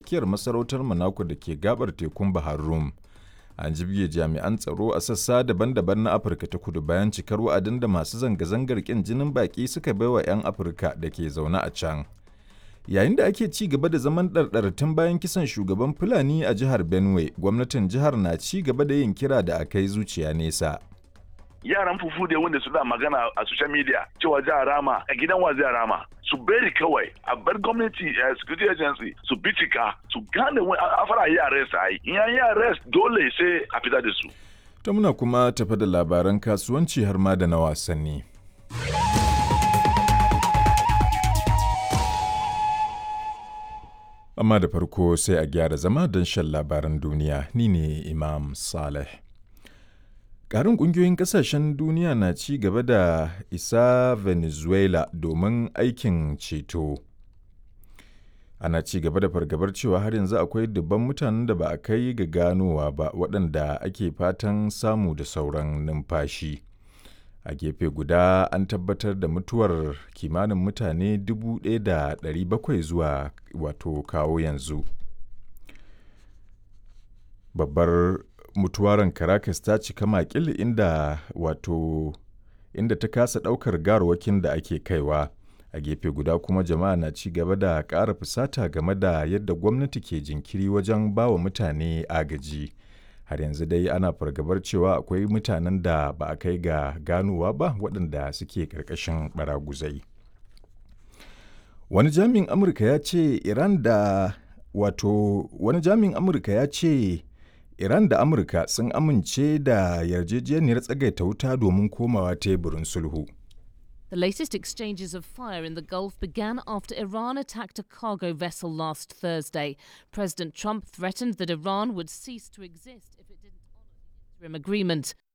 tsakiyar masarautar Monaco da ke gabar tekun Bahar Rum. An jibge jami'an tsaro a sassa daban-daban na Afirka ta kudu bayan cikar wa'adin da masu zanga-zangar ƙin jinin baƙi suka baiwa 'yan Afirka da ke zaune a can. Yayin da ake ci gaba da zaman ɗarɗar tun bayan kisan shugaban Fulani a jihar Benue, gwamnatin jihar na ci gaba da yin kira da a kai zuciya nesa. yaran fufu da wanda suna magana a social media cewa za a rama a gidan wa zai rama su bari kawai a bar gwamnati a security agency su bincika su gane a fara yi arrest a yi in yi arrest dole sai a fita da su Ta muna kuma tafa da labaran kasuwanci har ma da na wasanni. Amma da farko sai a gyara zama don shan labaran duniya ni ne Imam Saleh. Ƙarin ƙungiyoyin ƙasashen duniya na ci gaba da isa Venezuela domin aikin ceto. Ana ci gaba da fargabar cewa har yanzu akwai dubban mutanen da ba a kai ga ganowa ba waɗanda ake fatan samu da sauran numfashi. A gefe guda an tabbatar da mutuwar kimanin mutane 1,700 zuwa wato kawo yanzu. Babbar mutuwaran Caracas ta cika makil inda wato inda ta kasa ɗaukar garwakin da ake kaiwa. A gefe guda kuma jama'a na ci gaba da ƙara fusata game da yadda gwamnati ke jinkiri wajen bawa mutane agaji. Har yanzu dai ana fargabar cewa akwai mutanen da ba a kai ga ganowa ba waɗanda suke ƙarƙashin baraguzai. Wani jami'in Amurka ya ce Iran da wato wani jami'in Amurka ya ce Iran da Amurka sun amince da yarjejeniyar tsagaita wuta domin komawa teburin sulhu. The latest exchanges of fire in the Gulf began after Iran attacked a cargo vessel last Thursday. President Trump threatened that Iran would cease to exist if it didn't honor the interim agreement.